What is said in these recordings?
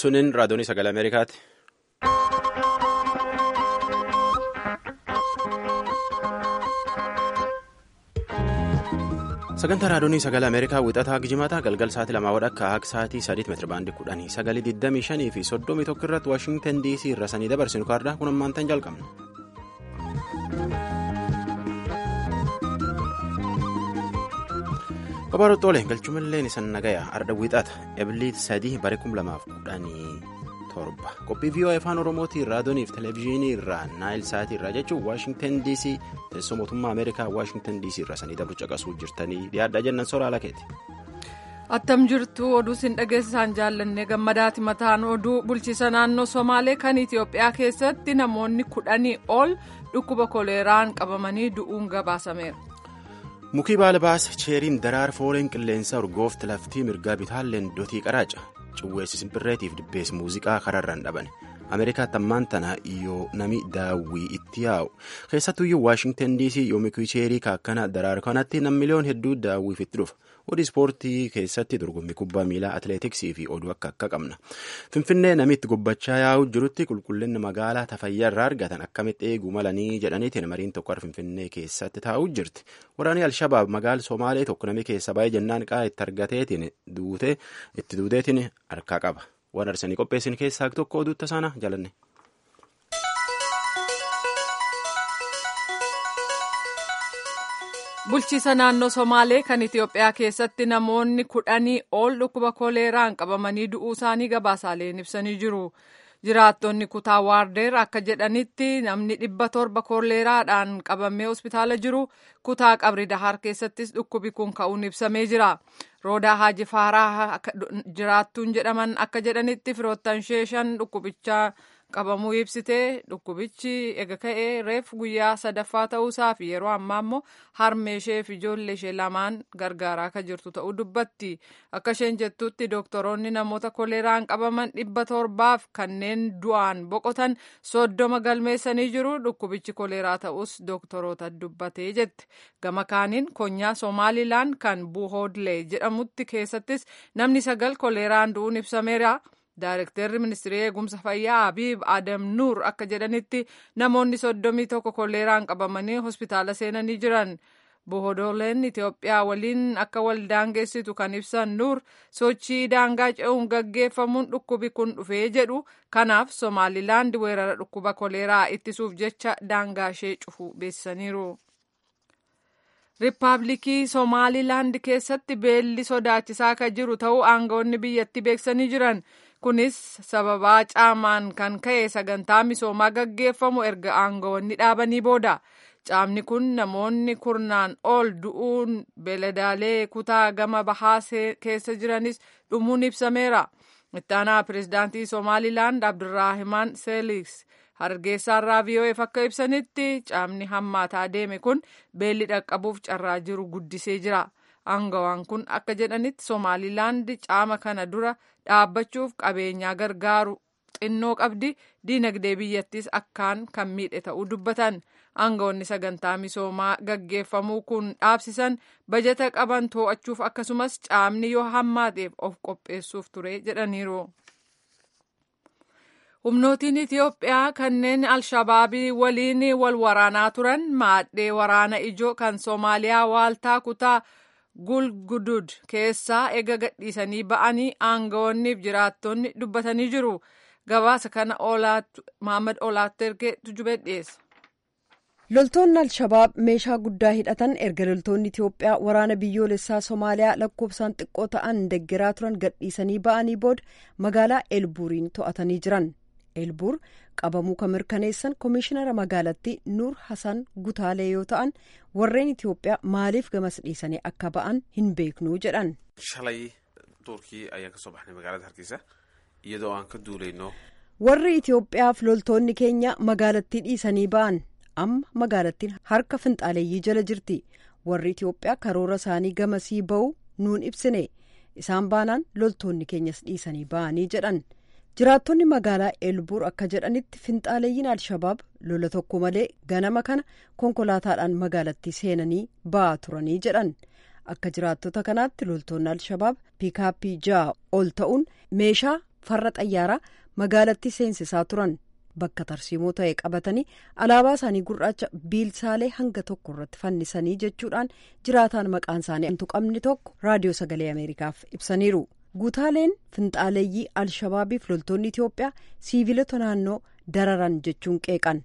Sunin raadiyoonii sagalee Ameerikaati. Sagantaa raadiyoonii sagalee Ameerikaa wixataa Gijimataa galgal sa'aatii lamaa wadhakka akka sa'aatii sadiitti meetira baandii kudhanii sagalii digdamii shanii fi soddomii tokko irratti Waashingtan DC irra sanii dabarsinu kaardaa kun ammaantan jalqabna. Babarootoolee galchumallee isan nagaya arda wixata ebiliit sadii bare kum lamaaf kudhanii torba qophii vii'oo afaan oromootiin raadiyooniif televezyiinii irraa naayil sa'aatii irraa jechuun waashingtan dc teessoo mootummaa ameerikaa waashingtan dc irra sanii dabru caqasuu jirtanii dhiyaadhaa jennan soraa lakeeti. attam jirtu oduu sin dhageessisaan jaallanne gammadaati mataan oduu bulchiisa naannoo somaalee kan itiyoophiyaa keessatti namoonni kudhanii ol dhukkuba koleeraan qabamanii du'uun gabaasameera. mukii baala baasa cheeriin daraar fooliin qilleensa urgoofti laftii mirgaa bitaalleen dotii qaraaca ciwweessi simbirreetiif dibbeessi muuziqaa kararraan dhaban ameerikaatti ammaan tana yoo nami daawwii itti yaa'u keessattuyyuu waashingtan dc yoo mukii cheerii kaakkana daraar kanatti nam miliyoon hedduu daawwiif itti dhufa oduu ispoortii keessatti dorgommii kubbaa miilaa atileetiksii fi oduu akka akka qabna finfinnee namitti gubbachaa yaa'u jirutti qulqullinni magaalaa tafayyaa irraa argatan akkamitti eeguu malanii jedhaniitiin mariin tokko finfinnee keessatti taa'uu jirti waraanni alshabaab magaala somaalee tokko nami keessa baay'ee jennaan qaa itti argateetiin duute itti duuteetiin harkaa qaba waan arsanii qopheessin keessaa tokko oduutta sana jalanne. bulchiisa naannoo somaalee kan itiyoophiyaa keessatti namoonni kudhanii ol dhukkuba koleeraan qabamanii du'uu isaanii gabaasaaleen ibsanii jiru jiraattonni kutaa waardeer akka jedhanitti namni dhibba torba koleeraadhaan qabamee hospitaala jiru kutaa qabri dahar keessattis dhukkubi kun ka'uun ibsamee jira roodaa haaji faaraa jiraattuun jedhaman akka jedhanitti firoottan shan dhukkubichaa qabamuu ibsitee dhukkubichi ega ka'ee reef guyyaa sadaffaa ta'uusaa fi yeroo ammaa immoo harmee ishee fi ijoollee ishee lamaan gargaaraa akka jirtu ta'uu dubbatti akka isheen jettutti dooktoroonni namoota koleeraan qabaman dhibba torbaaf kanneen du'aan boqotan soddoma galmeessanii jiru dhukkubichi koleeraa ta'us dooktoroota dubbatee jette gama kaaniin konyaa somaalilaan kan buuhoodlee jedhamutti keessattis namni sagal koleeraan du'uun ibsameera. Daarektarri ministirii eegumsa fayyaa Abiib Adam Nuur akka jedhanitti namoonni soddomii tokko koleeraan qabamanii hospitaala seenanii jiran. Bohodoleen Itiyoophiyaa waliin akka wal daangeessitu kan ibsan Nuur sochii daangaa ce'uun gaggeeffamuun dhukkubi kun dhufee jedhu kanaaf Somaalilaand weerara dhukkuba koleeraa ittisuuf jecha daangaa ishee cufu beeksisaniiru. Riippaabilikii Somaalilaand keessatti beelli sodaachisaa kan jiru ta'uu aangawoonni biyyatti beeksisanii jiran. kunis sababaa caamaan kan ka'e sagantaa misoomaa gaggeeffamu erga aangawoonni dhaabanii booda caamni kun namoonni kurnaan ol du'uun beeladaalee kutaa gama bahaa keessa jiranis dhumuun ibsameera ittaanaa pirezidaantii somaalilaand abdurraahimaan seeliks hargeysaarraa vii'oo'eef akka ibsanitti caamni hammaataa deeme kun beelli dhaqqabuuf carraa jiru guddisee jira aangawaan kun akka jedhanitti somaalilaand caama kana dura dhaabbachuuf qabeenyaa gargaaru xinnoo qabdi diinagdee biyyattis akkaan kan miidhe ta'uu dubbatan aangawoonni sagantaa misoomaa gaggeeffamuu kun dhaabsisan bajata qaban too'achuuf akkasumas caamni yoo hammaateef of qopheessuuf ture jedhaniiru. humnootiin itiyoophiyaa kanneen alshabaabii waliin wal waraanaa turan maadhee waraana ijoo kan soomaaliyaa waaltaa kutaa gulgudud keessaa ega gadhiisanii ba'anii aangawoonniif jiraattonni dubbatanii jiru gabaasa kana Mohaammed olaatti ergee tujubee dhiyeessa. loltoonni alshabaab meeshaa guddaa hidhatan erga loltoonni itiyoophiyaa waraana biyyoolessaa soomaaliyaa lakkoofsaan xiqqoo ta'an deggeraa turan gadhiisanii ba'anii booda magaalaa elbuuriin to'atanii jiran elbuur qabamuu kan mirkaneessan koomishinara magaalattii nuur hasan gutaalee yoo ta'an warreen itiyoophiyaa maaliif gamas dhiisanii akka ba'an hin beeknuu jedhan. shalay turkii ayaan kasoo baxnay magaalada hargeysa iyadoo aan ka duulayno. warri itiyoophiyaaf loltoonni keenya magaalattii dhiisanii ba'an amma magaalattiin harka finxaaleeyyii jala jirti warri itiyoophiyaa karoora isaanii gamasii ba'uu nuun ibsine isaan baanaan loltoonni keenyas dhiisanii ba'anii jedhan. jiraattonni magaalaa elbuur akka jedhanitti finxaaleeyyiin alshabaab lola tokko malee ganama kana konkolaataadhaan magaalattii seenanii ba'aa turanii jedhan akka jiraattota kanaatti loltoonni alshabaab piikaappii ja'a ol ta'uun meeshaa farra xayyaaraa magaalattii seensisaa turan bakka tarsiimoo ta'e qabatanii alaabaa isaanii gurraacha biilsaalee hanga tokko irratti fannisanii jechuudhaan jiraataan maqaan isaanii hin tuqamne tokko raadiyoo sagalee ameerikaaf ibsaniiru guutaaleen finxaaleeyyii alshabaabiif loltoonni itiyoophiyaa siivilota naannoo dararan jechuun qeeqan.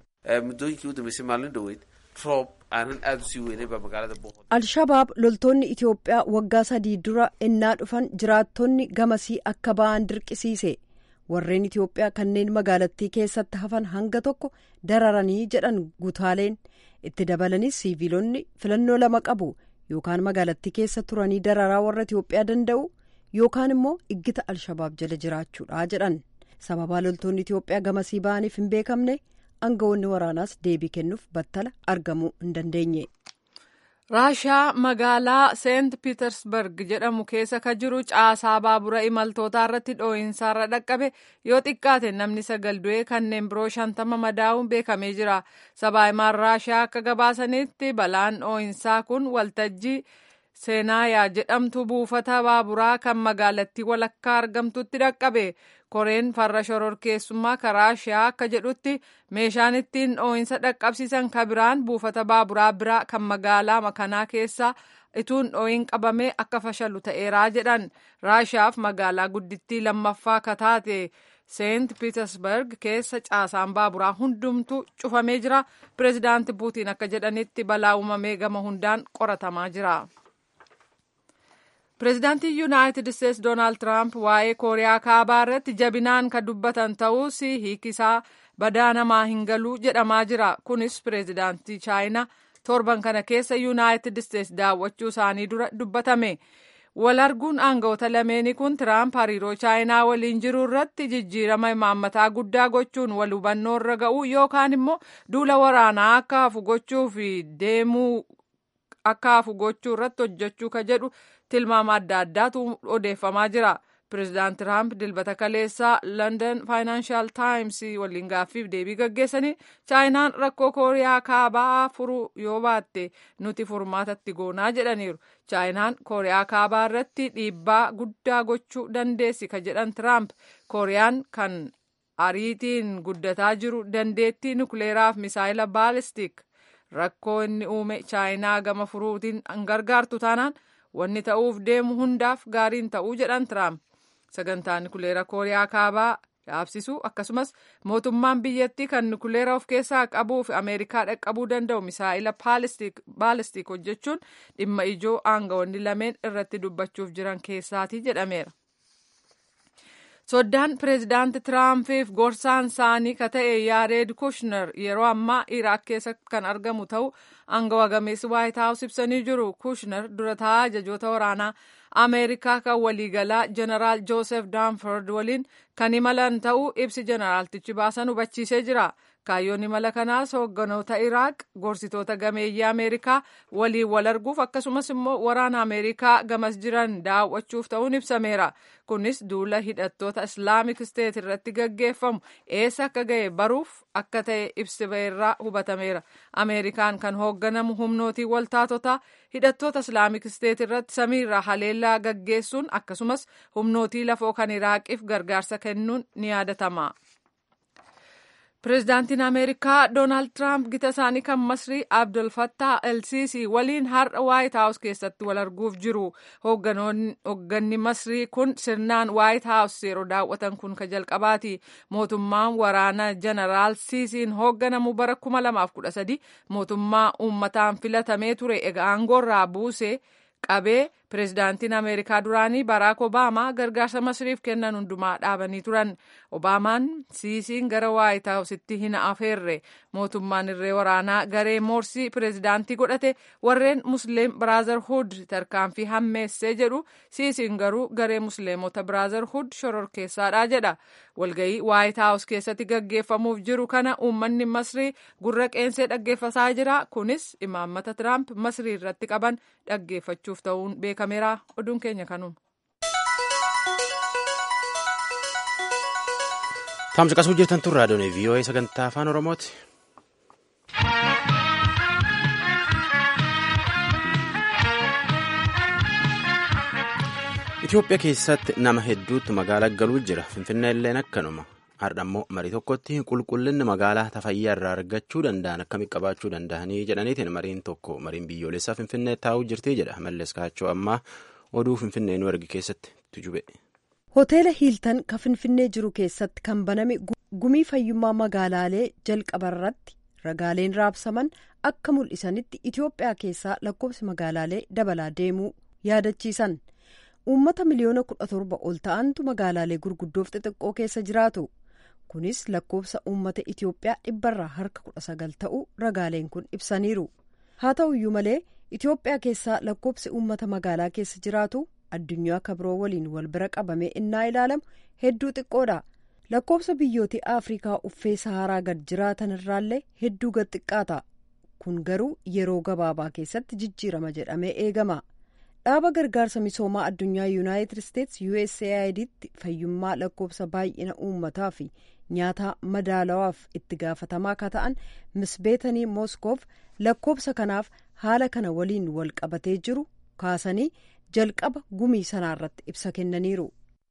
alshabaab loltoonni itiyoophiyaa waggaa sadii dura ennaa dhufan jiraattonni gamasii akka ba'an dirqisiise warreen itiyoophiyaa kanneen magaalattii keessatti hafan hanga tokko dararanii jedhan guutaaleen itti dabalanis siivilonni filannoo lama qabu yookaan magaalattii keessa turanii dararaa warra itiyoophiyaa danda'u yookaan immoo iggita alshabaab jala jiraachuudha jedhan sababaa loltoonni itiyoophiyaa gamasii ba'aniif hin beekamne. aangawoonni waraanaas deebii kennuuf battala argamuu hin dandeenye. raashaa magaalaa seent piitersberg jedhamu keessa ka jiru caasaa baabura imaltootaa irratti dhoo'insaarra dhaqqabe yoo xiqqaate namni sagal du'ee kanneen biroo shantama madaa'uun beekamee jira sabaahimaan raashaa akka gabaasanitti balaan dhoo'insaa kun waltajjii seenaayaa jedhamtu buufata baaburaa kan magaalattii walakkaa argamtutti dhaqqabe koreen farra shororkeessummaa raashaa akka jedhutti meeshaan ittiin dhoo'insa dhaqqabsiisan kabiraan buufata baaburaa biraa kan magaalaa makanaa keessaa ituun dhoo'in qabamee akka fashalu ta'eeraa jedhan raashaaf magaalaa guddittii lammaffaa kataate seent piitersberg keessa caasaan baaburaa hundumtu cufamee jira pireezidaanti puutiin akka jedhanitti balaa uumamee gama hundaan qoratamaa jira. pireezidaantii yuunaayitid isteetsi doonaald tiraamp waa'ee kooriyaa kaabaa irratti jabinaan kan dubbatan ta'us hiikisaa badaa namaa hin galuu jedhamaa jira kunis pireezidaantii chaayinaa torban kana keessa yuunaayitid isteetsi daawwachuu isaanii dura dubbatame wal arguun aangawoota lameenii kun tiraamp hariiroo chaayinaa waliin jiru irratti jijjiirama imaammataa guddaa gochuun wal hubannoo irra ga'uu yookaan immoo duula waraanaa akka hafu gochuu fi deemuu akka hafu gochuu irratti hojjechuu ka jedhu tilmaama adda addaatu odeeffamaa jira pireezidaant tiraamp dilbata kaleessaa london faayinaanshiyal taayims waliin gaaffiif deebii gaggeessanii chaayinaan rakkoo kooriyaa kaabaa furuu yoo baatte nuti furmaatatti goonaa jedhaniiru chaayinaan kooriyaa kaabaa irratti dhiibbaa guddaa gochuu dandeessi ka jedhan tiraamp kooriyaan kan ariitiin guddataa jiru dandeettii nukleeraaf misaayila baalistik rakkoo inni uume chaayinaa gama furuutiin hin gargaartu taanaan wanni ta'uuf deemu hundaaf gaariin ta'uu jedhan tiraamp sagantaan nukuleera kooriyaa kaabaa dhaabsisu akkasumas mootummaan biyyattii kan nukuleera of keessaa qabuu fi ameerikaa dhaqqabuu danda'u misaa'ila baalistik hojjechuun dhimma ijoo aangawoonni lameen irratti dubbachuuf jiran keessaati jedhameera. soddaan pireezidaanti tiraampiif gorsaan isaanii ka ta'e yaareed kushner yeroo ammaa iraaq keessa kan argamu ta'u aangawa gameessi waayit haawus ibsanii jiru kushner dura taa'aa ajajoota waraanaa ameerikaa kan waliigalaa jeneraal joosef daanford waliin kan imalan ta'uu ibsi jeneraaltichi baasan hubachiisee jira kaayyoon imala kanaas hoogganoota iraaq gorsitoota gameeyyii ameerikaa waliin wal arguuf akkasumas immoo waraana ameerikaa gamas jiran daawwachuuf ta'uun ibsameera kunis duula hidhattoota islaamik steet irratti gaggeeffamu eessa akka ga'e baruuf akka ta'e ibsi ba'eerraa hubatameera ameerikaan kan hoogganamu humnootii waltaatotaa hidhattoota islaamik steet irratti samiirraa haleellaa gaggeessuun akkasumas humnootii lafoo kan iraaqiif gargaarsa kennuun ni yaadatama. pireezidaantiin ameerikaa doonaald tiraamp gita isaanii kan masrii abdul fattah elsiisii waliin har'a waayit haawus keessatti wal arguuf jiru hoogganni masrii kun sirnaan waayit haawus yeroo daawwatan kun ka jalqabaati mootummaan waraana jeneraal siisiin hoogganamu bara 2013 mootummaa uummataan filatamee ture egaa aangoorraa buusee qabee pireezidaantiin ameerikaa duraanii baraak obaamaa gargaarsa masriif kennan hundumaa dhaabanii turan obaamaan siisiin gara waayit haawusitti hin afeerre mootummaan irree waraanaa garee moorsii pireezidaantii godhate warreen musliim biraazarhud tarkaanfii hammeessee jedhu siisiin garuu garee musliimota biraazarhud shororkeessaadha jedha walgayii waayit haawus keessatti gaggeeffamuuf jiru kana uummanni masrii gurra qeensee dhaggeeffataa jira kunis imaammata tiraamp masrii irratti qaban dhaggeeffachuuf ta'uun beekameera oduun keenya kanuma. Taamsa qasuu jirtan tun raadiyoon VOA sagantaa afaan Oromooti. Itoophiyaa keessatti nama hedduutti magaalaa galuu jira. Finfinnee illeen akkanuma. Har'a immoo marii tokkotti qulqullinni magaalaa tafayyaa irraa argachuu danda'an akkamitti qabaachuu danda'anii jedhaniitiin mariin tokko mariin biyyoolessaa Finfinnee taa'uu jirti jedha. Mallas Kaachoo ammaa oduu Finfinnee nu ergi keessatti tujube. Hoteela Hiiltan kan Finfinnee jiru keessatti kan baname gumii fayyummaa magaalaalee jalqabarratti ragaaleen raabsaman akka mul'isanitti Itoophiyaa keessaa lakkoofsi magaalaalee dabalaa deemuu yaadachiisan. Uummata miliyoona kudha torba ol ta'antu magaalaalee gurguddoof xixiqqoo keessa jiraatu. Kunis lakkoofsa uummata Itoophiyaa dhibbarraa harka kudha sagal ta'uu ragaaleen kun ibsaniiru. Haa ta'uyyuu malee Itoophiyaa keessaa lakkoofsi uummata magaalaa keessa jiraatu addunyaa kabiroo waliin wal bira qabamee innaa ilaalamu hedduu xiqqoodha. Lakkoofsa biyyooti Afrikaa uffee Saharaa gad jiraatan irraallee hedduu gad xiqqaata. Kun garuu yeroo gabaabaa keessatti jijjiirama jedhamee eegama. dhaaba gargaarsa misoomaa addunyaa yuunaayitid isteetsi USAIDtti fayyummaa lakkoofsa baay'ina uummataa fi nyaata madaalawaaf itti gaafatamaa akka ta'an misbeetanii mooskoof lakkoofsa kanaaf haala kana waliin wal qabatee jiru kaasanii jalqaba gumii sanaarratti ibsa kennaniiru.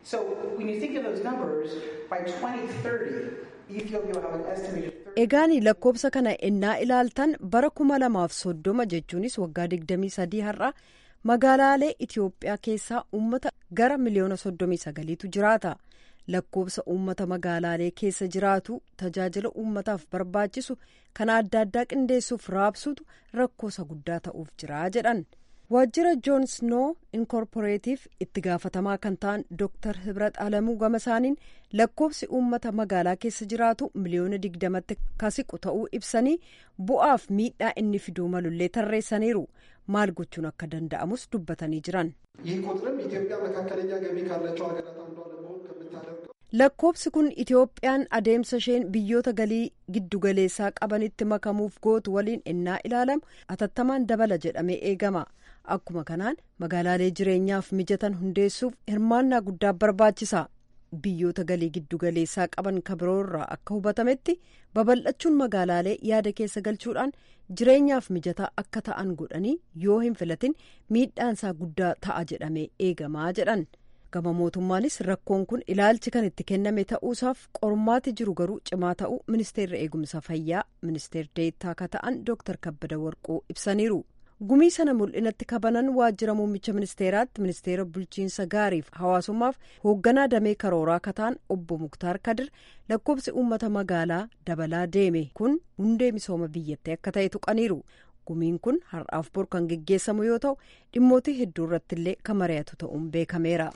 egaan lakkoofsa kana ennaa ilaaltan bara kuma lamaaf soddoma jechuunis waggaa digdamii sadii har'a. magaalaalee Itoophiyaa keessaa uummata gara miliyoona soddomii sagaliitu jiraata. Lakkoofsa uummata magaalaalee keessa jiraatu tajaajila uummataaf barbaachisu kan adda addaa qindeessuuf raabsutu rakkoosa guddaa ta'uuf jira jedhan. Waajjira Joon Snoo Inkorporeetiif itti gaafatamaa kan ta'an Dr. Hibrat Alamuu gama isaaniin lakkoofsi uummata magaalaa keessa jiraatu miliyoona digdamatti kasiqu ta'uu ibsanii bu'aaf miidhaa inni fiduu malullee tarreessaniiru. maal gochuun akka danda'amus dubbatanii jiran. ይህ ቁጥርም ኢትዮጵያ መካከለኛ ገቢ ካላቸው ሀገራት አንዷ ለመሆን ከምታደርገው lakkoofsi kun itoophiyaan adeemsa isheen biyyoota galii giddugaleessaa qabanitti makamuuf gootu waliin innaa ilaalamu atattamaan dabala jedhamee eegama akkuma kanaan magaalaalee jireenyaaf mijatan hundeessuuf hirmaannaa guddaa barbaachisa biyyoota galii giddugaleessaa qaban kabiroorraa akka hubatametti babal'achuun magaalaalee yaada keessa galchuudhaan jireenyaaf mijataa akka ta'an godhanii yoo hin filatin miidhaansaa guddaa ta'a jedhamee eegamaa jedhan. gama mootummaanis rakkoon kun ilaalchi kan itti kenname ta'uusaaf qormaati jiru garuu cimaa ta'uu ministeerri eegumsa fayyaa ministeer deettaa akka ta'an dooktar kabbada warquu ibsaniiru gumii sana mul'inatti kabanan waajjira muummicha ministeeraatti ministeera bulchiinsa gaariif hawaasummaaf hoogganaa damee karooraa akka ta'an obbo muktaar kadir lakkoofsi uummata magaalaa dabalaa deeme kun hundee misooma biyyattii akka ta'e tuqaniiru. gumiin kun har'aaf bor kan geggeessamu yoo ta'u dhimmootii hedduu irratti illee kan mari'atu ta'uun beekameera.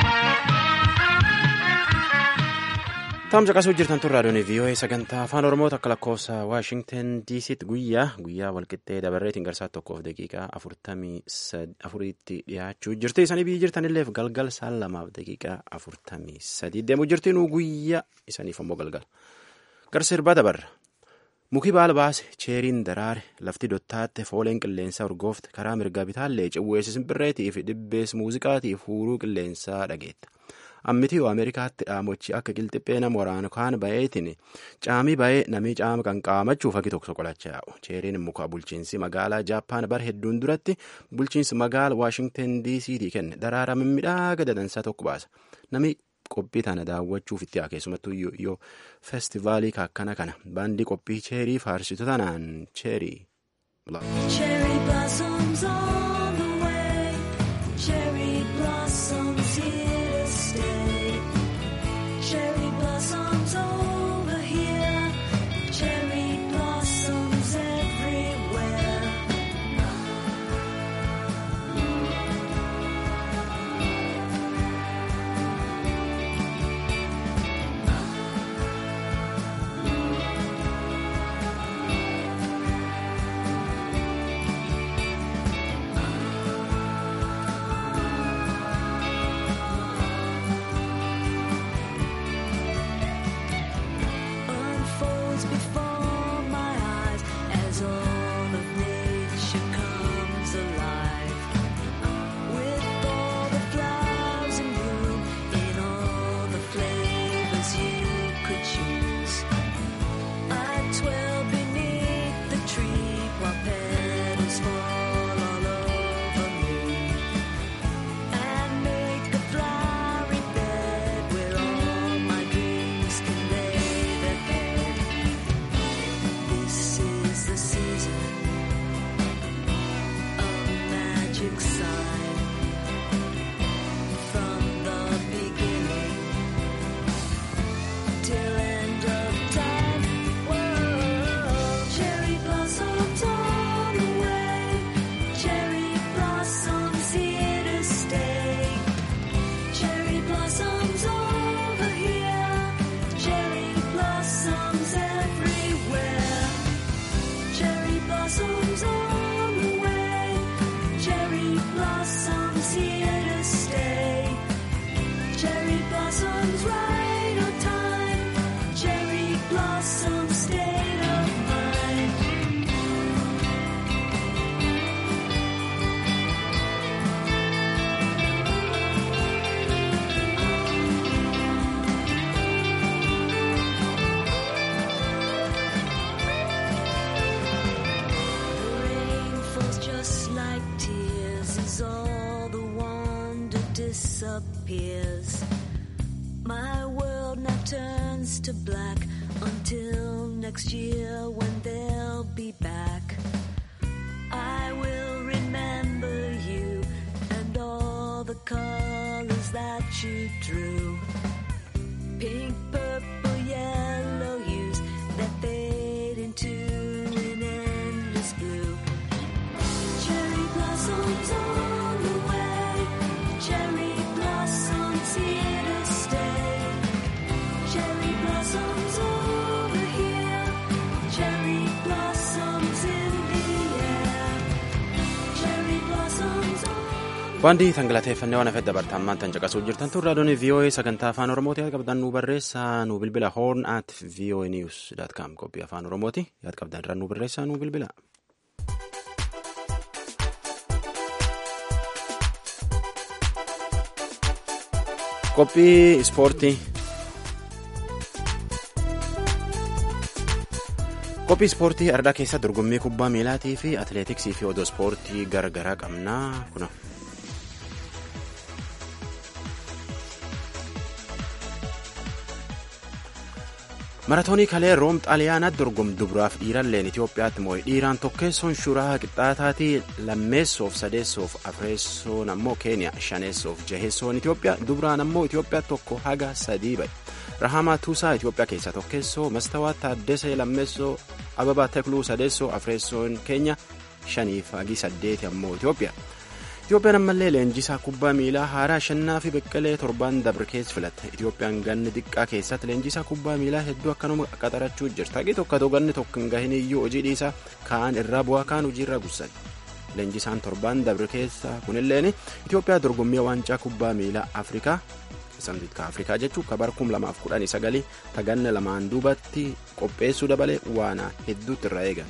Taa'umsa qasuu jirtan tun raadiyoon VOA sagantaa afaan Oromoo akka lakkoofsa Waashingtan DC'tti guyyaa guyyaa walqixxee dabarreetiin garsaa tokkoof daqiiqaa afurtamii afuriitti dhiyaachuu jirti. Isanii biyyi jirtanilleef galgal saan lamaaf daqiiqaa afurtamii sadii deemuu jirti nuu guyyaa isaniif ammoo galgala. Garsa sirbaa dabarra. Muki baala baase cheeriin daraare lafti dottaatte fooleen qilleensaa urgoofte karaa mirgaa bitaallee cawweessi simbirreetii fi dhibbees muuziqaatiif huuruu qilleensaa dhageetta. Ammitii yoo Ameerikaatti dhaamochi akka qilxiphee nama waraana kaan bayeetiin caamii bayee namii caama kan qaamachuuf hagi tokko qolachaa yaa'u. Cheeriin muka bulchiinsi magaalaa Jaappaan bara hedduun duratti bulchiinsi magaala Waashingtan DC'tii kenne daraara mimmiidhaga dadansaa tokko baasa. Namni qophii tana daawwachuuf itti haa keessumattuu yoo feestivaalii akkana kana baandii qophii cheerii faarsitu tanaan cheerii. just like tears as all the wonder disappears. My world now turns to black until next year when they'll be back. I will remember you and all the colors that you drew. Pink, purple, yellow hues that fade into an endless blue. Cherry blossoms on the way. Cherry blossoms here to stay. Cherry blossoms over here. Cherry blossoms in the air. Cherry blossoms on Waanti tangalateeffannee waan hafedha bartaammaan tan caqasuu jirtan turre adoonii VOA sagantaa afaan Oromooti yaad qabdan nu barreessaa nu bilbila horn at VOA news dot com qophii afaan Oromooti yaad qabdan irraa nu barreessaa nu bilbila. Qophii ispoortii. Qophii ispoortii ardaa keessa dorgommii kubbaa miilaatii fi atileetiksii fi odoo ispoortii garagaraa qabnaa kuna. maratoonii kalee room xaaliyaanaatti dorgom duburaaf dhiiralleen itiyoophiyaatti moo'e dhiiraan tokkeessoon shuraa qixxaataatii lammeessoof sadeessoof afreessoon ammoo keeniyaa shaneessoof jaheessoon itiyoophiyaa dubraan ammoo itiyoophiyaa tokko haga sadii ba'e rahamaa tuusaa itiyoophiyaa keessaa tokkeessoo mastawaa taaddesee lammeessoo ababaa tekluu sadeessoo afreessoon keenya shaniif hagi saddeeti ammoo itiyoophiyaa. Itoophiyaan ammallee leenjisaa kubbaa miilaa haaraa shannaa fi beqqelee torbaan dabre keessa filatte. Itoophiyaan ganni xiqqaa keessatti leenjisaa kubbaa miilaa hedduu akkanuma qaxarachuu jirti. Haqi tokko ta'u ganni tokko hin gahin iyyuu hojii dhiisaa kaan irraa bu'aa kaan hojiirra gussan. Leenjisaan torbaan dabre keessa kunilleen Itoophiyaa dorgommii waancaa kubbaa miilaa Afrikaa samtiitka Afrikaa jechuun kabar kum lamaaf kudhanii sagalii taganna lamaan duubatti qopheessuu dabalee waana hedduutti irraa eegan.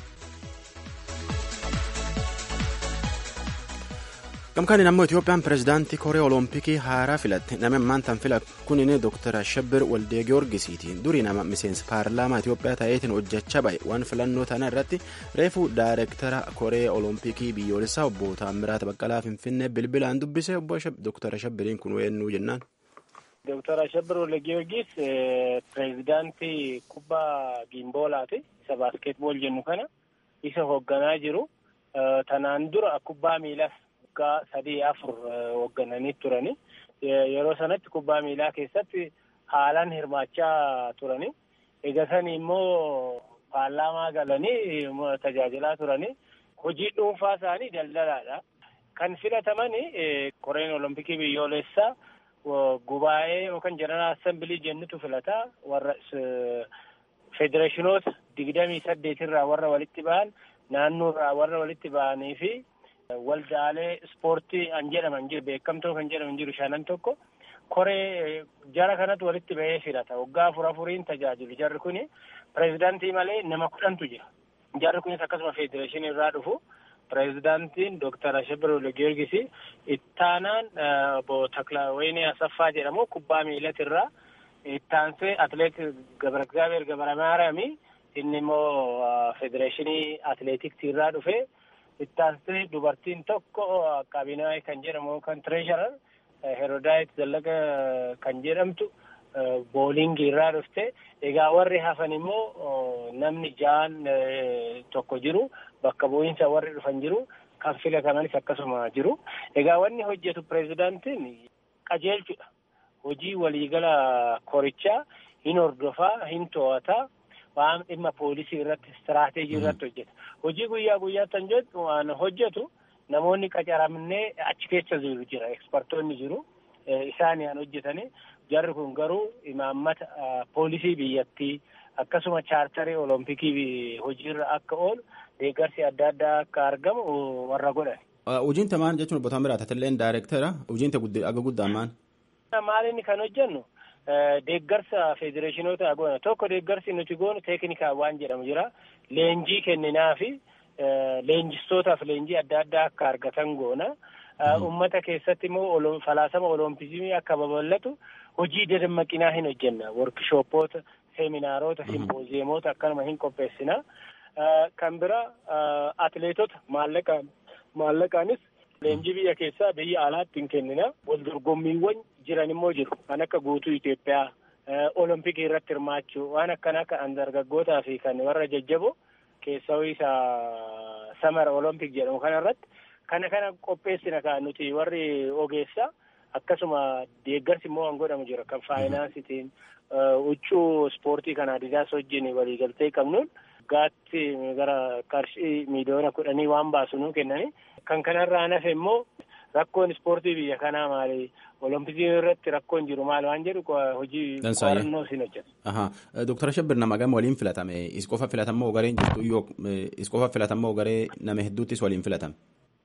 gamkaaniin ammoo itoophiyaan pirezidaantii koree olompikii haaraa filatte nama ammaan tan fila kunin dooktar ashabir waldee giyoorgisiiti durii nama miseensa paarlaamaa itoophiyaa ta'eetiin hojjechaa ba'e waan filannoo tana irratti reefu daayireektara koree olompikii biyyoolessaa obbo Taammiraat Baqqalaa Finfinnee bilbilaan dubbise obbo dooktar ashabiriin kun weennuu jennaan. Dooktar Ashabir Waldee Giyoorgis pirezidaantii kubbaa giimboolaati isa baaskeetbool jennu kana isa hoogganaa jiru tanaan dura kubbaa miilas waggaa sadii afur hooggananii turani. Yeroo sanatti kubbaa miilaa keessatti haalaan hirmaachaa turani. Egaa sani immoo paarlaamaa galanii tajaajilaa turani. Hojii dhuunfaa isaanii daldalaadha. Kan filataman koreen olompikii biyyoolessaa gubaa'ee yookaan jeneraal assembilii jennutu filata warra federeeshinoota digdamii saddeetirraa warra walitti ba'an naannoorraa warra walitti ba'anii fi waldaalee ispoortii an jedhaman jiru beekamtoo kan jedhaman jiru shanan tokko koree jara kanatu walitti ba'ee filata waggaa afur afuriin tajaajilu jarri kuni pireezidaantii malee nama kudhantu jira jarri kunis akkasuma federeeshinii irraa dhufu pireezidaantiin dooktar Ashabir Waldee Giyoorgis ittaanaan obbo Taklaweenii Asaffaa jedhamu kubbaa miilatirraa ittaansee atleet Gabra Egzaabeer Gabra Maariyaami inni immoo federeeshinii atleetiksii irraa dhufe ittaansee dubartiin tokko qabinaa kan jedhamu kan tireesharar herodaayit zallaqa kan jedhamtu booliingii irraa dhufte egaa warri hafan immoo namni ja'an tokko jiru bakka bu'iinsa warri dhufan jiru kan filatamanis akkasuma jiru egaa wanni hojjetu pireezidaantiin qajeelchudha hojii waliigala korichaa hin hordofaa hin to'ataa waan dhimma poolisii irratti istiraateejii irratti hojjeta hojii guyyaa guyyaatti kan hojjetu namoonni qacaramnee achi keessa jiru jira ekspertoonni jiru isaanii kan hojjetanii jarri kun garuu imaammata poolisii biyyattii akkasuma chaartarii olompikii hojiirra akka oolu deeggarsi adda addaa akka argamu warra godhan. Hojiin tamaan jechuun obbo Taamiraat Atilleen daayireektara hojiin aga guddaan maal? Maal inni kan hojjennu deeggarsa federeeshinoota goona tokko deeggarsi nuti goonu teeknikaa waan jedhamu jira leenjii kenninaa fi leenjistootaaf leenjii adda addaa akka argatan goona. Uummata keessatti immoo falaasama olompizimii akka babal'atu hojii dadammaqinaa hin hojjenna. Workishooppoota, seeminaarota, simpooziemoota akkanuma hin qopheessina. Kan bira atleetota maallaqaan maallaqaanis leenjii biyya keessaa biyya alaatti hin kennina. Wal dorgommiiwwan jiran immoo jiru. Kan akka guutuu Itoophiyaa olompikii irratti hirmaachuu waan akkanaa kan dargaggootaa fi kan warra jajjaboo keessaa isa samara olompik jedhamu kana irratti kana kana qopheessina kan nuti warri ogeessaa akkasuma deeggarsi immoo kan godhamu jira kan faayinaansitiin huccuu ispoortii kan adidaas wajjin waliigaltee qabnuun gaatti gara qarshii miiliyoona kudhanii waan baasu nuu kennani kan kanarraa nafe immoo rakkoon ispoortii biyya kanaa maali olompikii irratti rakkoon jiru maal waan jedhu hojii qorannoo siin hojjeta. Dooktar Shabbir nama gama waliin filatame is qofa filatamoo gareen jirtu yoo is qofa filatamoo garee nama hedduuttis waliin filatame.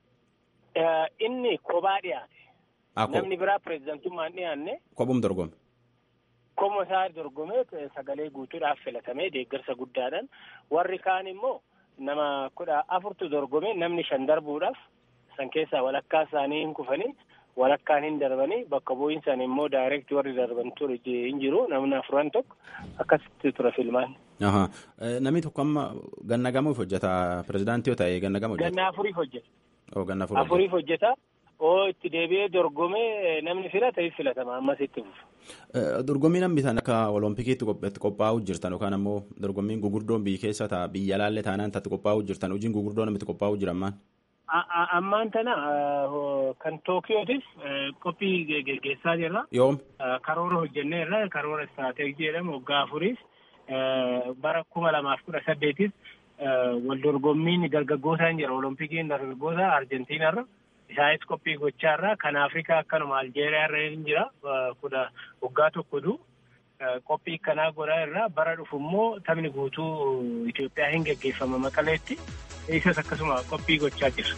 Inni kophaa dhiyaate. Namni biraa pireezidantummaan dhiyaanne. Kophum dorgome. Kophuma isaa dorgomee sagalee guutuudhaaf filatamee deeggarsa guddaadhaan warri kaan immoo nama kudha afurtu dorgome namni shan darbuudhaaf san keessaa walakkaa isaanii hin kufanii walakkaan hin darbanii bakka bu'iinsaan immoo daayireekti warri darban ture hin jiru namni afuran tokko akkasitti ture filmaan. Namni tokko amma ganna gamuuf hojjeta pirezidaantii yoo ta'e ganna gamu hojjeta. Ganna afuriif hojjeta. Oo ganna afuriif hojjeta. Oo itti deebi'ee dorgomee namni filata hin filatama ammas itti fufu. Dorgommiin hambisan akka oloompikiitti qophaa'uu jirtan yookaan ammoo dorgommiin gugurdoon biyya keessa ta'a biyya alaallee taanaan tatti qophaa'uu jirtan hojiin gugurdoon namitti qophaa'uu jira ammaan. Ammaan tana kan Tookiyootis qophii geggeessaa jirra. Yoom? Karoora hojjennee irra karoora istiraatejii jedhamu waggaa afuriif bara kuma lamaaf kudha saddeetis wal dorgommiin dargaggootaan jira olompikiin dargaggoota Arjentiinarra. Isaanis qophii gochaa irra kan Afrikaa akkanuma Aljeeriyaa irra hin jira kudha waggaa tokko du qophii akkanaa godhaa irraa bara dhufu immoo taphni guutuu Itoophiyaa hin geggeeffama maqaleetti isas akkasuma qophii gochaa jira.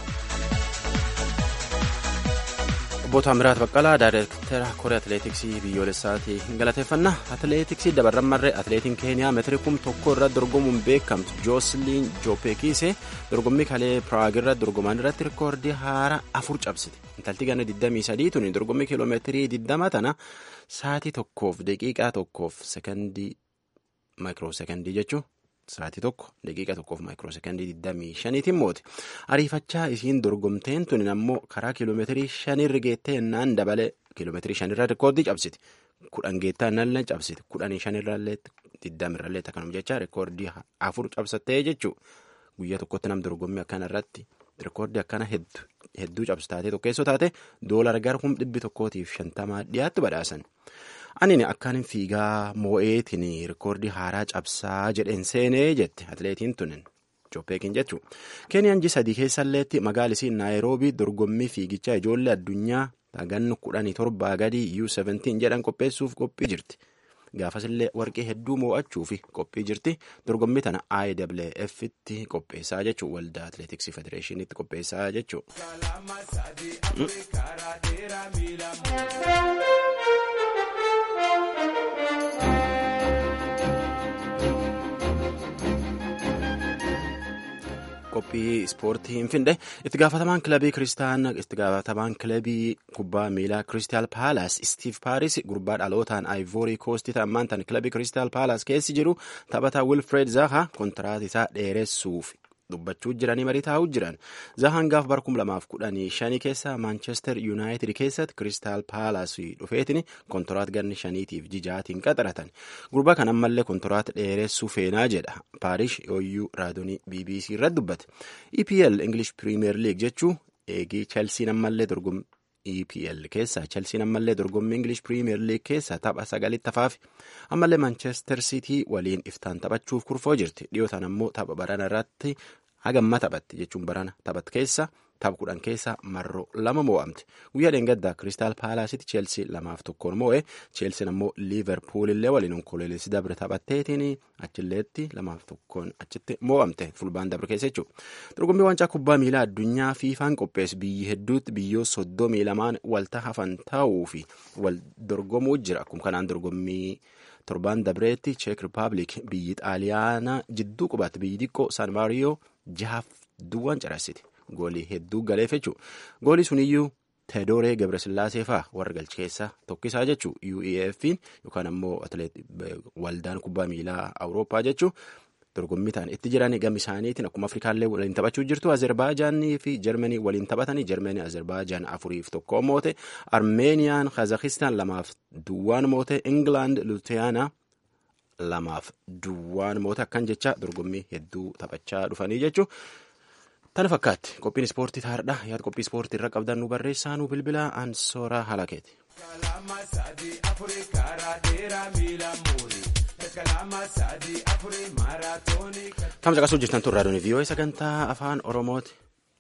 Obbo Taamiraat Baqqalaa Daayireektara Koree Atileetiksii biyyoolessaati galateeffannaa. Atileetiksii dabarran marree atileetiin Keeniyaa meetirii kum tokko irratti dorgomuun beekamtu Joosiliin Joopeekiisee dorgommii kalee Piraag irratti dorgoman irratti rikoordii haaraa afur cabsite. Intalti ganna 23 tuni dorgommii kiiloomeetirii 20 tana sa'aatii tokkoof daqiiqaa tokkoof sekondii maayikiroo sekondii jechuun. Sa'aatii tokko daqiiqa tokkoof maayikiroo sekondii 25tiin moote ariifachaa isiin dorgomteen tuni ammoo karaa kiiloomeetirii shanirra geettee yennaan dabalee kiiloomeetirii shanirra rikoordii cabsiti kudhan geettaa innallee cabsiti kudhanii shanirrallee digdamirrallee akkanuma jecha rikoordii afur cabsattee jechuudha guyyaa tokkotti nam dorgommii akkana irratti rikoordii akkana hedduu cabsu taatee tokkeessoo taate doolara gara kum dhibbi tokkootiif shantamaa dhiyaattu badhaasan. Ani akkaan fiigaa moo'eetiin rikoordii haaraa cabsaa jedheen seenee jette atileetiin tunin Joopeekiin jechuudha. Keeniyaan ji sadii keessalleetti magaalisiin naayiroobii dorgommii fiigichaa ijoollee addunyaa gannu kudhanii torbaa gadii U17 jedhan qopheessuuf qophii jirti. Gaafasillee warqee hedduu moo'achuuf qophii jirti. Dorgommii tana IWF'tti qopheessaa jechuudha. Waldaa Atileetiksii Federeeshiniitti qopheessaa jechuudha. qophii ispoortii hin finde itti gaafatamaan kilabii kiristaanaa itti gaafatamaan kilabii kubbaa miilaa kiristaal paalaas istiif paaris gurbaa dhalootaan aayivoorii koostii ta'ammaan tan kilabii kiristaal paalaas keessi jiru taphataa wilfred zaha kontiraat isaa dheeressuuf dubbachuu jiranii marii taa'uu jiran zahaan gaaf bara kuma lamaaf kudhanii shanii keessa maanchestar yuunaayitid keessatti kiristaal paalaas dhufeetiin kontiraat ganni shaniitiif jijaatiin qaxaratan gurbaa kan ammallee kontiraat dheeressuu feenaa jedha paarish yooyyuu raadiyoo bbc irratti dubbate epl english premier league jechuu eegii chelsiin ammallee dorgommii EPL keessa Chelsiin ammallee dorgommii English Premier League keessa tapha sagalitti hafaafi ammallee Manchester City waliin iftaan taphachuuf kurfoo jirti dhiyootaan ammoo tapha barana irratti hagamma taphatti jechuun barana taphat keessa tapha kudhan keessa marroo lama moo'amte guyyaa dheengaddaa Kiristaal Paalaasitti Chelsea lamaaf tokkoon moo'e Chelsiin ammoo Liverpool illee waliin onkololeessi dabre taphatteetiin achilleetti lamaaf tokkoon achitti moo'amte fulbaan dabre keessa jechuudha. Dorgommii waancaa kubbaa miilaa addunyaa fiifaan qopheessu biyyi hedduutti biyyoo soddomii lamaan walta hafan ta'uu fi wal dorgomuu jira akkuma kanaan dorgommii. torbaan dabreetti cheek rippaabilik biyyi xaaliyaana jidduu qubaatti biyyi xiqqoo san maariyoo jahaaf duwwaan carassiti goolii hedduu galeef jechuudha goolii suniyyuu teedooree gabrasillaasee fa'aa warra galchi keessaa tokkisaa jechuu uef'n yookaan ammoo waldaan kubbaa miilaa awurooppaa jechuu dorgommii ta'an itti jiran gama isaaniitiin akkuma afrikaallee waliin taphachuu jirtu azerbaaijaanii fi jarmanii waliin taphatanii jarmanii azerbaijaan afuriif tokko moote armeeniyaan kazakistaan lamaaf duwwaan moote ingilaand lutiyaanaa lamaaf duwwaan moote akkan jecha dorgommii hedduu taphachaa dhufanii jechuun. Tana fakkaatti qophiin ispoortii taardha yaada qophii ispoortii irra qabdan nu barreessaa nu bilbila ansooraa halakeeti. Kam caqasuu jirtan turraa doonii viiyoo sagantaa afaan oromooti.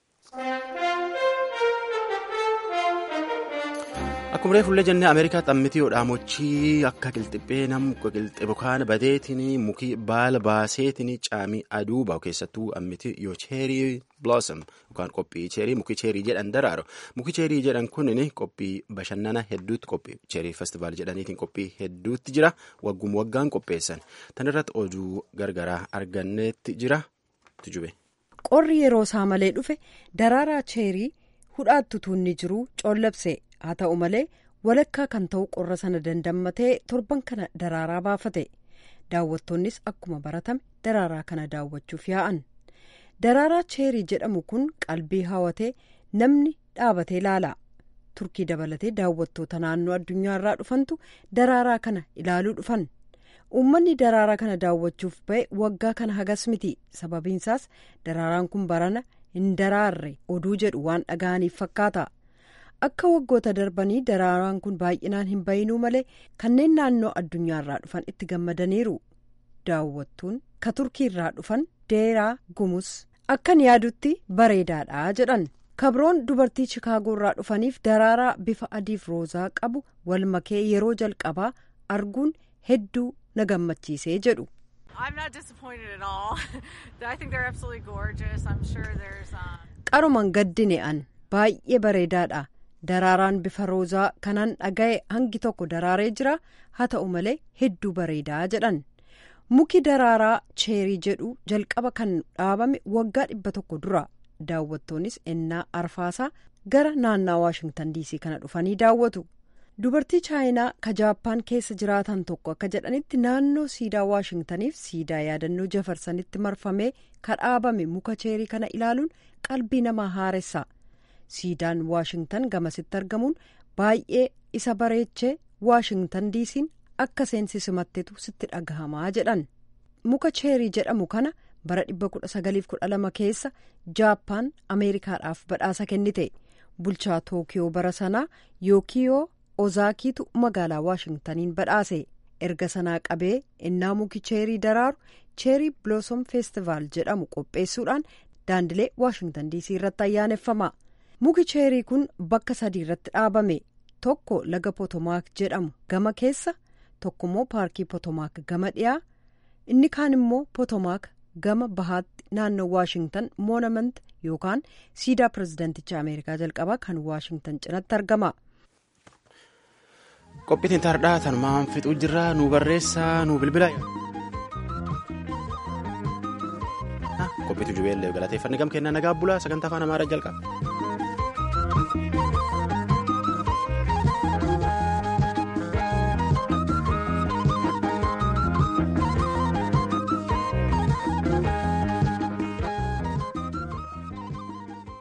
Akkuma reefullee jennee Ameerikaatti ammitii hodhaamochii akka qilxiphee nam qilxibbu kaan badeetiin mukii baala baaseetiin caamii aduu bahu keessattuu ammitii yoo cheerii blossom yookaan qophii cheerii mukii cheerii jedhan daraaru mukii cheerii jedhan kunin qophii bashannana hedduutti qophii cheerii festivaal jedhaniitiin qophii hedduutti jira waggum waggaan qopheessan tan irratti oduu gargaraa arganneetti jira tujube. Qorri yeroo isaa malee dhufe daraaraa cheerii hudhaatti tuunni jiru coollabse. haa ta'u malee walakkaa kan ta'u qorra sana dandammatee torban kana daraaraa baafate daawwattoonnis akkuma baratame daraaraa kana daawwachuuf yaa'an daraaraa cheerii jedhamu kun qalbii hawatee namni dhaabatee ilaala turkii dabalatee daawwattoota naannoo addunyaarraa dhufantu daraaraa kana ilaaluu dhufan uummanni daraaraa kana daawwachuuf ba'e waggaa kana hagas miti sababiinsaas daraaraan kun barana hin daraarre oduu jedhu waan dhaga'aniif fakkaata. akka waggoota darbanii daraaraan kun baay'inaan hin bayinuu malee kanneen naannoo addunyaarraa dhufan itti gammadaniiru daawwattuun ka turkiirraa dhufan deeraa gumus akkan yaadutti bareedaadha jedhan kabroon dubartii chikaagoorraa dhufaniif daraaraa bifa adiif roozaa qabu wal makee yeroo jalqabaa arguun hedduu na gammachiisee jedhu. qaruman gaddine an baay'ee bareedaadha. daraaraan bifa roozaa kanan dhaga'e hangi tokko daraaree jira haa ta'u malee hedduu bareedaa jedhan muki daraaraa cheerii jedhu jalqaba kan dhaabame waggaa dhibba tokko dura daawwattoonnis ennaa arfaasaa gara naannaa waashingtan diisii kana dhufanii daawwatu dubartii chaayinaa ka jaappaan keessa jiraatan tokko akka jedhanitti naannoo siidaa waashingtaniif siidaa yaadannoo jafarsanitti marfamee ka dhaabame muka cheerii kana ilaaluun qalbii namaa haaressa. siidaan waashingtan gamasitti argamuun baay'ee isa bareechee waashingtan diisiin akka seensi simattetu sitti dhagahamaa jedhan muka cheerii jedhamu kana bara 1912 keessa jaappaan ameerikaadhaaf badhaasa kennite bulchaa tookiyoo bara sanaa yookiyoo ozaakiitu magaalaa waashingtaniin badhaase erga sanaa qabee innaa muki cheerii daraaru cheerii blossom feestivaal jedhamu qopheessuudhaan daandilee waashingtan diisii irratti ayyaaneffama. muki cheerii kun bakka sadii irratti dhaabame tokko laga potomaak jedhamu gama keessa tokkommoo paarkii potomaak gama dhiyaa inni kaan immoo potomaak gama bahaatti naannoo waashingtan moonamant yookaan siidaa pirezidaanticha ameerikaa jalqabaa kan waashingtan cinatti argama. qophiitiin taardhaa tanumaan fixuu jirra nu barreessaa nu bilbila. qophiitu jubeellee galateeffanne gam kennaa nagaa bulaa sagantaa afaan amaaraa jalqaba.